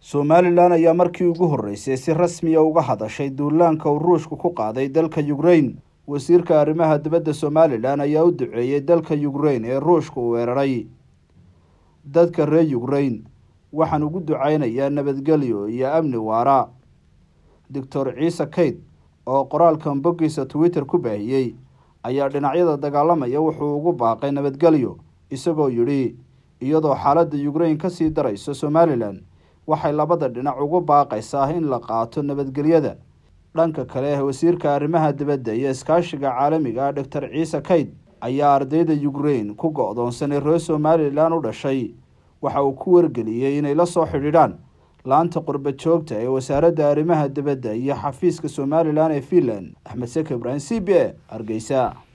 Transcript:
somalilan ayaa markii ugu horreysay si rasmiya uga hadashay duulaanka uu ruushku ku qaaday dalka ukrain wasiirka arrimaha dibadda somalilan ayaa u duceeyey dalka ukrain ee ruushka uu weeraray dadka reer ukrain waxaan ugu ducaynayaa nabadgelyo iyo amni waara doctor ciise kayd oo qoraalkan boggiisa twitter ku baahiyey ayaa dhinacyada dagaalamaya wuxuu ugu baaqay nabadgelyo isagoo yidhi iyadoo xaaladda ukrain kasii darayso somalilan waxay labada dhinac ugu baaqaysaa in la qaato nabadgelyada dhanka kale wasiirka arrimaha dibadda iyo iskaashiga caalamiga ah doctor ciise kayd ayaa ardayda ukrain ku go-doonsanay reer somalilan u dhashay waxa uu ku wargeliyey inay la soo xidhiidhaan laanta qurba joogta ee wasaaradda arrimaha dibadda iyo xafiiska somalilan ee finland axmed seke ibraahim c b a hargeysa